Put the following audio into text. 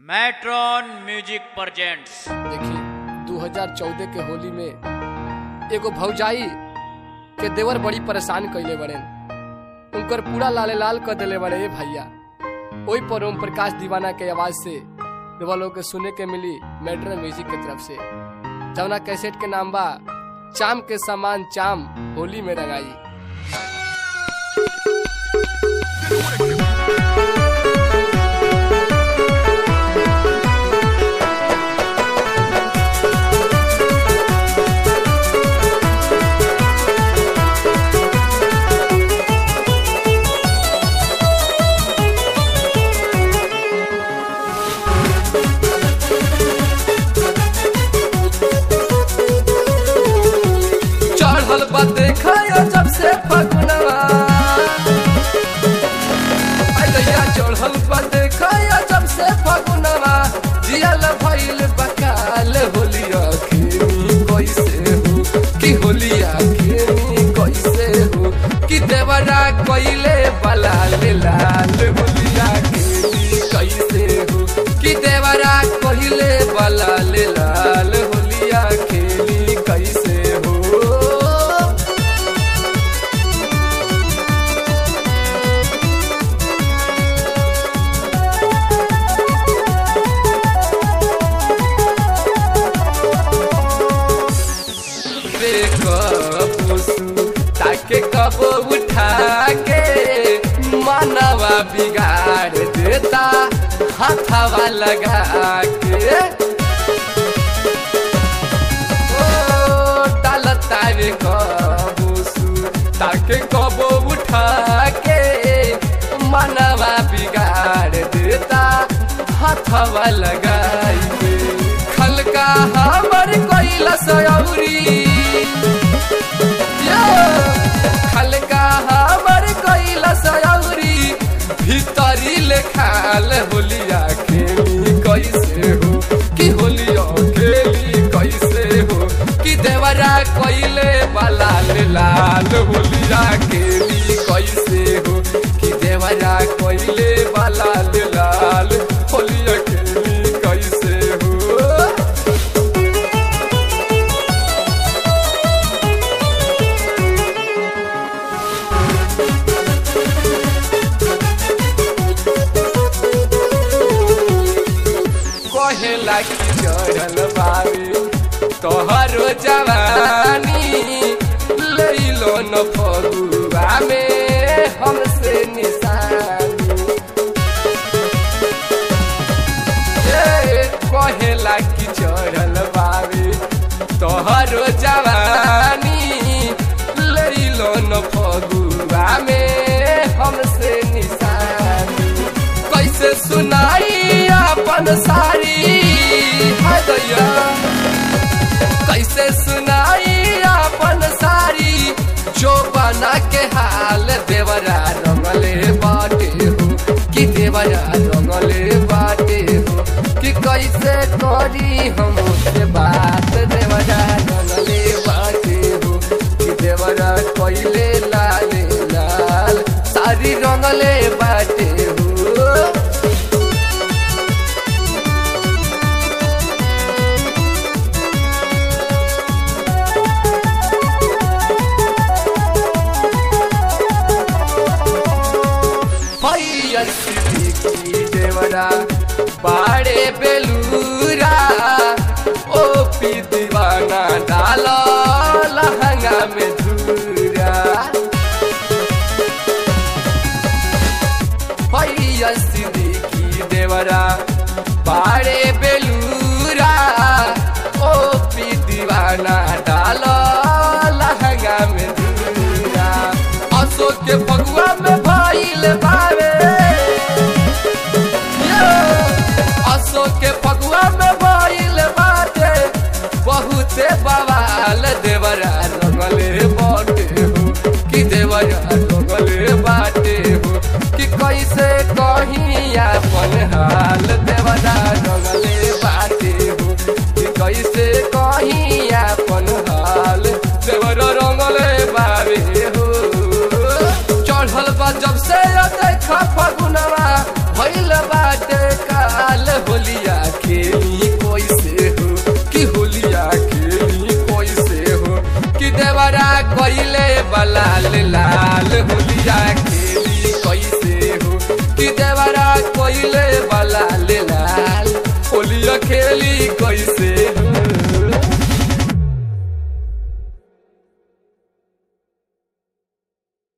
matron music presents देखी 2014 के होली में एगो भौजाई के देवर बड़ी परेशान कइले बड़े उनकर पूरा लाले लाल कर देले बड़े ए भैया ओई पर ओम प्रकाश दीवाना के आवाज से रउआ लोग के सुने के मिली मेट्रो म्यूजिक के तरफ से जवना कैसेट के नाम बा चाम के समान चाम होली में रंगाई चढ़ल बा देखा जब से फगुनवा अइया चढ़ल बा देखा जब से फगुनवा जियल भइल बकाल होलिया खेमी कैसे हो कि होलिया खेमी कैसे हो कि देवरा कइले बलाल लाल होलिया खेमी कैसे हो कि देवरा कइले बलाल लाल होलिया खेमी कैसे हो ताके कब उठा के मनवा बिगाड़ देता हाथवा लगा के ओ डालता रे कबूसु ताके कब उठा के मनवा बिगाड़ देता हाथवा लगाई के खलका हमर कैलस औरी खलका हमर कैलस औरी भीतरी लेखाल होलिया खेली कैसे हो कि होलिया खेली कैसे हो कि देवरा कैले बलाल लाल होलिया खेली कैसे हो कि देवरा कैले बलाल लाल होलिया खेली कैसे हो कहेला कि चढ़ल बारी तोहरो जवानी लैलो न फगुआ में हमसे निशानी ए, कहेला कि चढ़ल बारी तोहरो जवानी लैलो न फगुआ में हमसे निशानी कैसे सुनाई अपन सारी हाय दैया कैसे सुनाई अपन सारी जो बना के हाल देवरा रंगले बाटे हो कि देवरा रंगले बाटे हो कि कैसे करी हम से बात देवरा रंगले बाटे हो कि देवरा कैले लाल लाल सारी रंगले बाटे हो भैया सिद्दीकी देवरा बाड़े बेलूरा कोइले बलाल लाल होलिया खेली कैसे हो कि देवरा कोइले बलाल